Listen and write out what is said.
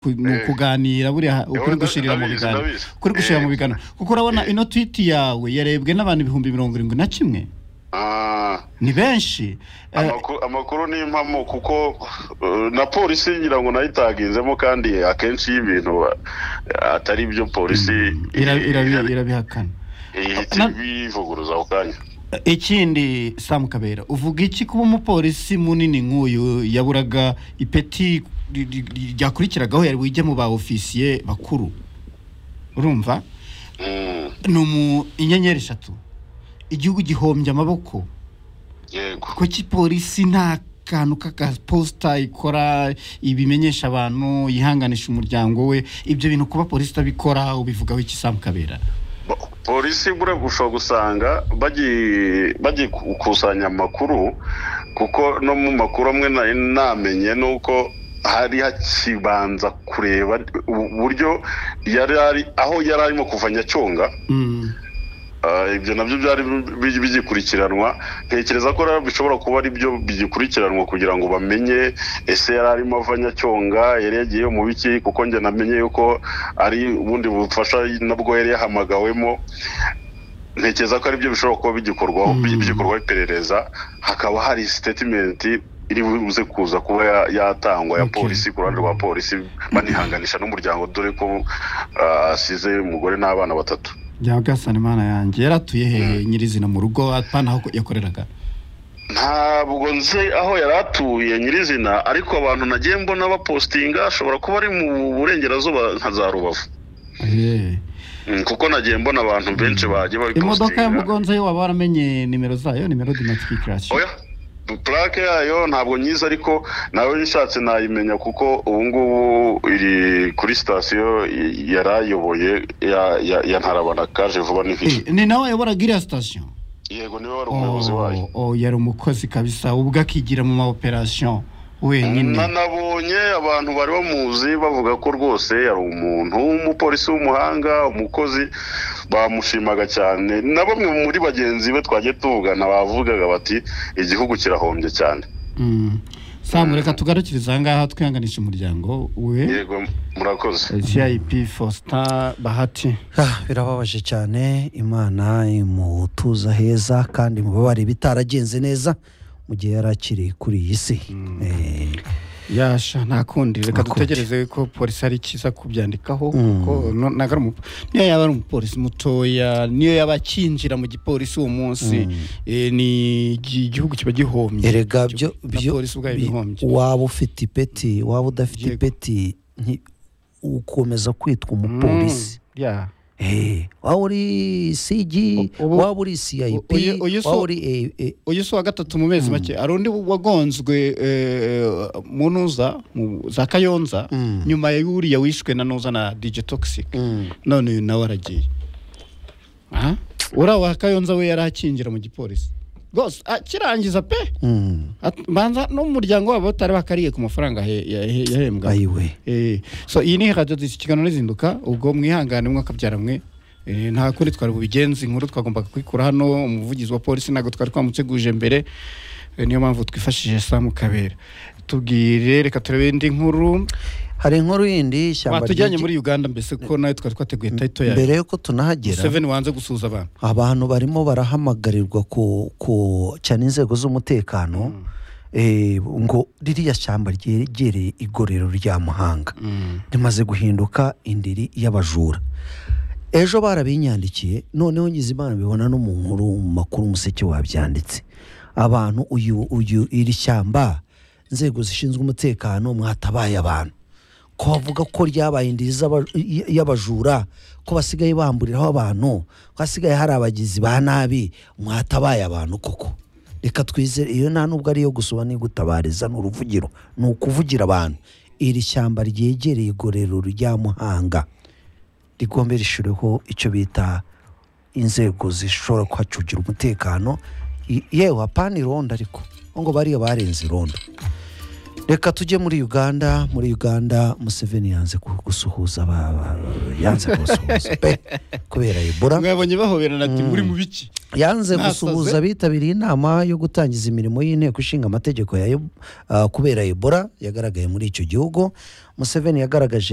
ku- ni Eh. ukuganira buriya Eh, ukuri nda- gushirira mu ndabizi, biganiro ndabizi. ukuri gushirira Eh. mu biganiro kuko urabona ino tweet yawe yarebwe n'abantu ibihumbi mirongo irindwi na kimwe Ah, ni benshi Eh, amakuru- amakuru ni impamo kuko eh, na polisi ngira ngo nayo itaginzemo kandi akenshi iyo ibintu eh, atari byo polisi ira- ira- ihita- irabihakana ihita Na- ibivuguruza ako kanya ikindi samu kabera uvuga iki kuba umupolisi munini nk'uyu yaburaga ipeti ri- ri- ri- ryakurikiragaho yari bujye mu ba ofisiye bakuru urumva Mm, ni umu inyenyeri eshatu igihugu gihombye amaboko yego kuko polisi nta kantu k'akaposita ikora ibimenyesha abantu yihanganisha umuryango we ibyo bintu kuba polisi itabikora ubivugaho iki samu kabera Bo- polisi buriya ushobora gusanga bagiye bagiye gukusanya amakuru kuko no mu makuru amwe nari namenye ni uko hari hakibanza kureba uburyo yari ari aho yari arimo kuva nyacyonga Mm. Ah, ibyo nabyo byari bi- bigikurikiranwa ntekereza ko rero bishobora kuba ari byo bigikurikiranwa kugira ngo bamenye ese yari arimo ava nyacyonga yari yagiye mu biki kuko njye namenye yuko ari ubundi bufasha nabwo yari yahamagawemo ntekereza ko ari byo bishobora kuba bigikorwaho Mm. bi- bigikorwaho iperereza hakaba hari statement iri buze kuza kuba ya- yatangwa ya Okay. polisi ku ruhande rwa polisi banihanganisha n'umuryango dore ko ah, asize umugore n'abana batatu bya gasana imana yanjye yaratuye hehe nyirizina mu rugo apana aho yakoreraga ntabwo nzi aho yari atuye nyirizina ariko abantu nagiye mbona bapositinga ashobora kuba ari mu burengerazuba nka za rubavu Eh. Mm, kuko nagiye mbona abantu benshi bagiye imodoka ya babipositinga mugonza yo waba waramenye nimero zayo nimero dimatiki kirashi oya purake yayo ntabwo nyiza ariko nawe nishatse nayimenya kuko ubu ngubu iri kuri sitasiyo y- yari ayoboye ya- ya- ya ntarabana kaje vuba n'ihishye ni nawe wayoboraga iriya sitasiyo yego niwe wari umuyobozi wayo Oh, oh, yari umukozi kabisa ubwo akigira mu maoperasiyo wenyine nanabonye abantu bari bamuzi bavuga ko rwose yari umuntu w'umupolisi w'umuhanga umukozi bamushimaga cyane na bamwe muri bagenzi be twagiye tuvugana bavugaga bati igihugu kirahombye cyane Mm. samu reka tugarukiriza aha ngaha twihanganisha umuryango we yego murakoze cip fosita bahati Ah, birababaje cyane imana imutuza heza kandi mubabare bitaragenze neza mu gihe yari akiri kuri iyi si Eh, yasha nta kundi reka Nta kundi. dutegereze ko polisi ari cyiza kubyandikaho Mm. kuko no- ntago ari umu- niyo yaba ari umupolisi mutoya niyo yaba akinjira mu gipolisi uwo munsi eh, ni igi- igihugu kiba gihombye erega byo Na byo polisi ubwayo bi- ibihombye waba ufite ipeti waba udafite Yego. ipeti nti- ukomeza kwitwa umupolisi Mm, yeah. Eh, waba uri sigi U- ubu- waba uri cip uyu- uyu so- waba uri eh, eh, uyu si uwa gatatu mu mezi make hari undi wagonzwe eh, mu ntuza mu za kayonza Mm. nyuma y'uriya wishwe na ntuza na dj toxic mm. none uyu nawe aragiye aha uriya wa kayonza we yari akinjira mu gipolisi rwose akirangiza pe Mm. At- banza n'umuryango wabo batari bakariye ku mafaranga he- ya- he- yahembwa ayiwe Eh, so iyi ni radiyo ikiganiro n'izinduka ubwo mwihangane mwakabyaramwe mwe Eh, nta kundi twari bubigenze inkuru twagombaga kwikura hano umuvugizi wa polisi ntabwo twari twamuteguje mbere Eh, niyo mpamvu twifashishije samu kabera tubwire reka turebe indi nkuru hari inkuru yindi ishyamba batujyanye ryigi- muri uganda mbese ko nawe twari twateguye tayito yayo mbere yuko tunahagera museveni wanze gusuhuza abantu abantu barimo barahamagarirwa ku, ku cyane inzego z'umutekano eh, ngo ririya shyamba ryegereye igorero rya muhanga rimaze guhinduka indiri y'abajura ejo barabinyandikiye noneho nyizimana bibona no mu nkuru mu makuru umuseke wabyanditse abantu uyu uyu iri shyamba inzego zishinzwe umutekano mwatabaye abantu ko bavuga ko ryabaye indiri z'aba- y- y'abajura ko basigaye bamburiraho abantu ko hasigaye hari abagizi ba nabi mwatabaye abantu koko reka twizere iyo nta nubwo ari iyo gusoma ni gutabariza ni uruvugiro ni ukuvugira abantu iri shyamba ryegereye igorero rya muhanga rigombe rishyiriweho icyo bita inzego zishobora kuhacungira umutekano I- yewe apana irondo ariko ngo bariya barenze irondo reka tujye muri uganda muri uganda museveni yanze ku- gusuhuza aba- aba- yanze kubasuhuza pe kubera ebora mwabonye bahoberana ati Mm. muri mu biki yanze Nasaze. gusuhuza abitabiriye inama yo gutangiza imirimo y'inteko ishinga amategeko ya Eb- ah, kubera ebola yagaragaye muri icyo gihugu museveni yagaragaje